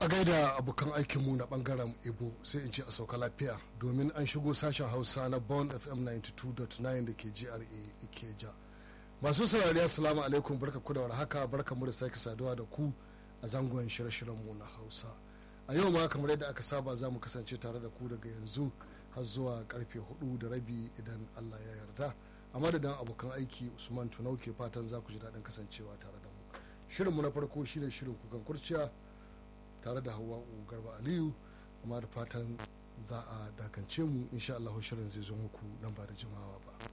a gaida abokan aikinmu na bangaren ibo sai in ce a sauka lafiya domin an shigo sashen hausa na bond fm 92.9 da ke gra ikeja masu saurari assalamu alaikum barka ku da warhaka barka mu da sake saduwa da ku a zangon shirye-shiryenmu na hausa a yau ma kamar yadda aka saba za mu kasance tare da ku daga yanzu har zuwa karfe hudu da rabi idan allah ya yarda a madadin abokan aiki usman tunau ke fatan za ku ji daɗin kasancewa tare da mu shirinmu na farko shine shirin kukan kurciya tare da hawa garba aliyu amma da fatan za a dakance mu insha Allah shirin zai zo muku nan ba da jimawa ba